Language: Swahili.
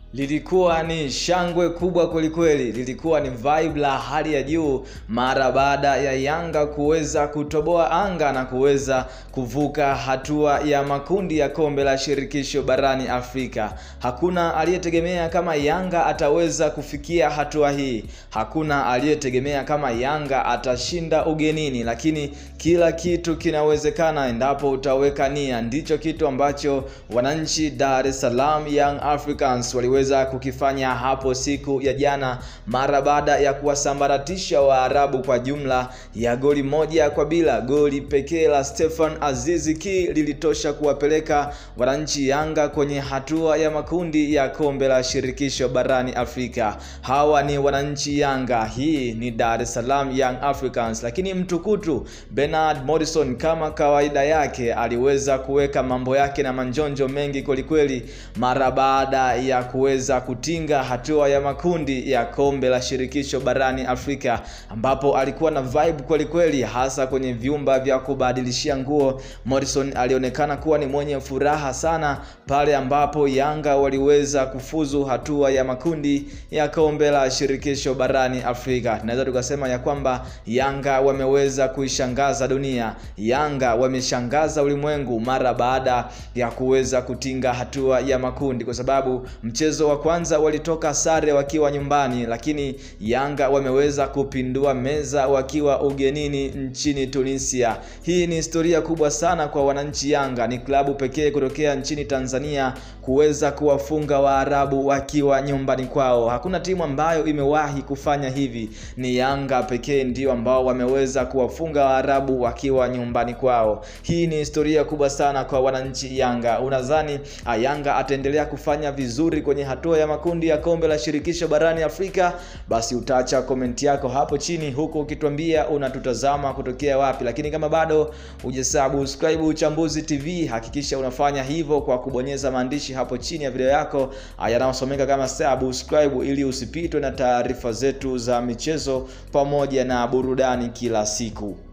Lilikuwa ni shangwe kubwa kwelikweli, lilikuwa ni vibe la hali ya juu mara baada ya Yanga kuweza kutoboa anga na kuweza kuvuka hatua ya makundi ya kombe la shirikisho barani Afrika. Hakuna aliyetegemea kama Yanga ataweza kufikia hatua hii, hakuna aliyetegemea kama Yanga atashinda ugenini, lakini kila kitu kinawezekana endapo utaweka nia. Ndicho kitu ambacho wananchi Dar es Salaam Young Africans waliweza weza kukifanya hapo siku ya jana mara baada ya kuwasambaratisha Waarabu kwa jumla ya goli moja kwa bila. Goli pekee la Stefan Azizi Ki lilitosha kuwapeleka wananchi Yanga kwenye hatua ya makundi ya kombe la shirikisho barani Afrika. Hawa ni wananchi Yanga, hii ni Dar es Salaam Young Africans. Lakini mtukutu Bernard Morrison kama kawaida yake aliweza kuweka mambo yake na manjonjo mengi kwelikweli mara baada ya kuweza kutinga hatua ya makundi ya kombe la shirikisho barani Afrika, ambapo alikuwa na vibe kweli kweli, hasa kwenye vyumba vya kubadilishia nguo. Morrison alionekana kuwa ni mwenye furaha sana pale ambapo Yanga waliweza kufuzu hatua ya makundi ya kombe la shirikisho barani Afrika. Tunaweza tukasema ya kwamba Yanga wameweza kuishangaza dunia, Yanga wameshangaza ulimwengu mara baada ya kuweza kutinga hatua ya makundi, kwa sababu mchezo wa kwanza walitoka sare wakiwa nyumbani, lakini Yanga wameweza kupindua meza wakiwa ugenini nchini Tunisia. Hii ni historia kubwa sana kwa wananchi Yanga. Ni klabu pekee kutokea nchini Tanzania kuweza kuwafunga Waarabu wakiwa nyumbani kwao. Hakuna timu ambayo imewahi kufanya hivi, ni Yanga pekee ndio ambao wameweza kuwafunga Waarabu wakiwa nyumbani kwao. Hii ni historia kubwa sana kwa wananchi Yanga. Unadhani Yanga ataendelea kufanya vizuri kwenye hatua ya makundi ya kombe la shirikisho barani Afrika? Basi utaacha komenti yako hapo chini, huku ukituambia unatutazama kutokea wapi. Lakini kama bado hujasubscribe Uchambuzi TV, hakikisha unafanya hivyo kwa kubonyeza maandishi hapo chini ya video yako yanayosomeka kama subscribe, ili usipitwe na taarifa zetu za michezo pamoja na burudani kila siku.